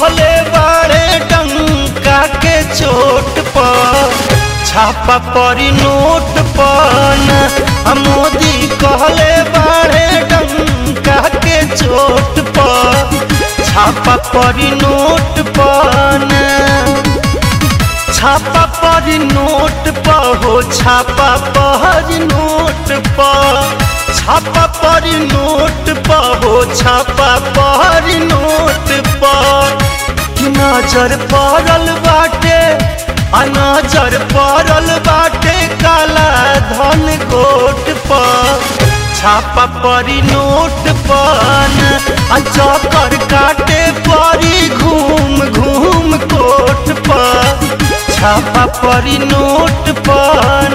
कहले बाड़े डंका के चोट पर छापा परी नोट पर न मोदी कहले बाड़े डंका के चोट पर छापा परी नोट पर न छापा पर नोट पर हो छापा पर नोट पर छापा पर नोट पर हो छापा पर नोट पर कि नजर पड़ल बाटे आ नजर पड़ल बाटे काला धन कोट पर छापा परी नोट पर आ चक्कर काटे परी घूम घूम कोट पर छापा परी नोट पर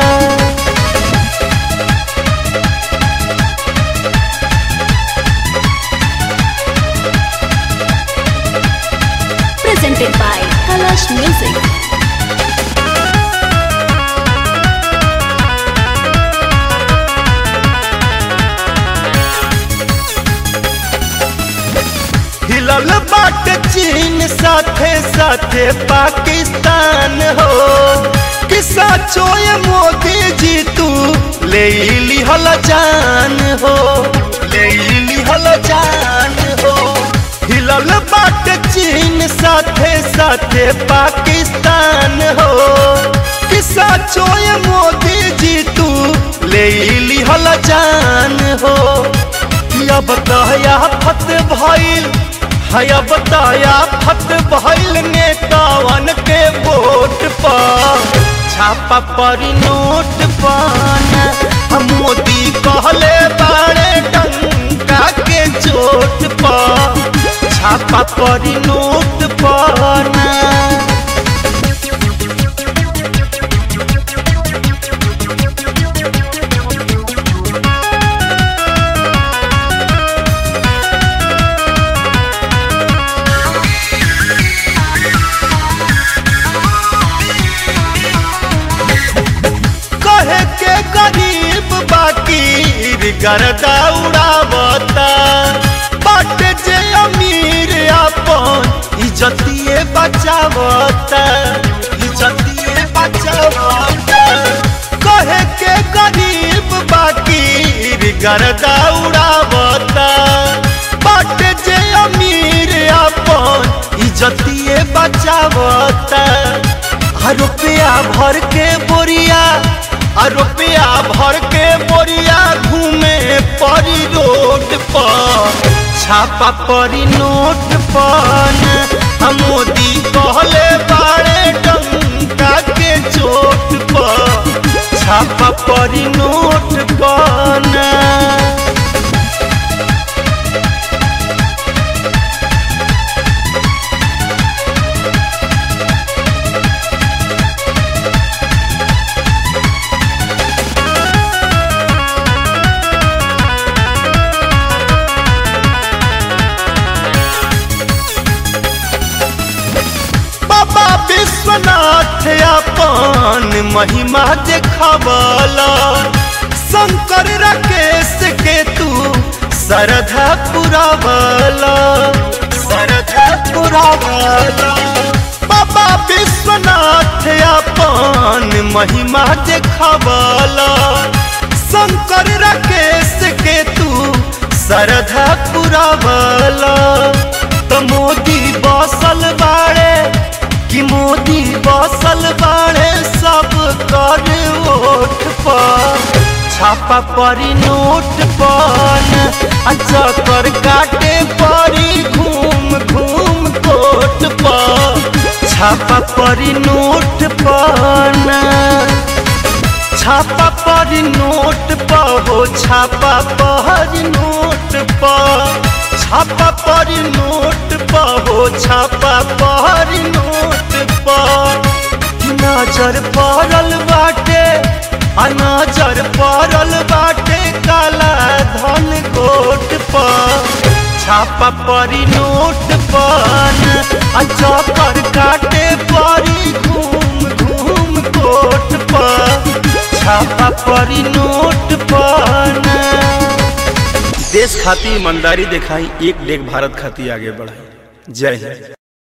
presented by Kalash Music. हिलल बाट चीन साथे साथे पाकिस्तान हो कि सचोय मोदी जी तू ले लिहल जान हो ले लिहल जान हो हिलल बाट चीन साथे साथे पाकिस्तान हो कि सचोय मोदी जी तू ले लिहल जान हो या बताया फत भइल हया बताया फत भइल नेतावन के वोट पर छापा परी नोट पान हम मोदी कहले बाड़े डंका के चोट पर छापा परी नोट पाना कहे के गरीब बाकी गरदा उड़ावता बट जे अमीर अपन इज्जतिए बचावता इज्जतिए बचावता कहे के गरीब बाकी गरदा उड़ावता बट जे अमीर अपन इज्जतिए बचावता आ रुपया भर के बोरिया आ रुपया भर के बोरिया घूमे परी रोड पर छापा परी नोट पर आ मोदी कहले बाड़े डंका के चोट पर छापा परी नोट पर बाबा विश्वनाथ अपन महिमा देखावला शंकर राकेश के तू सरधा पुरावला सरधा पुरावला बाबा विश्वनाथ अपन महिमा देखावला शंकर राकेश के तू सरधा पुरावला तो मोदी बसल बाड़े कि मोदी बसल बाड़े सब कर वोट पर छापा परी नोट पर चक्कर काटे परी घूम घूम कोट पर छापा परी नोट पर छापा पर नोट पर हो छापा पर नोट पर छापा पर नोट पर हो छापा पर नोट पर नजर पड़ल बाटे आ नजर पड़ल बाटे काला धन कोट पर छापा परी नोट पर आ चक्कर काटे परी घूम घूम कोट पर छापा परी नोट पर देश खाती ईमानदारी दिखाई एक डेग भारत खाती आगे बढ़ाई जय हिंद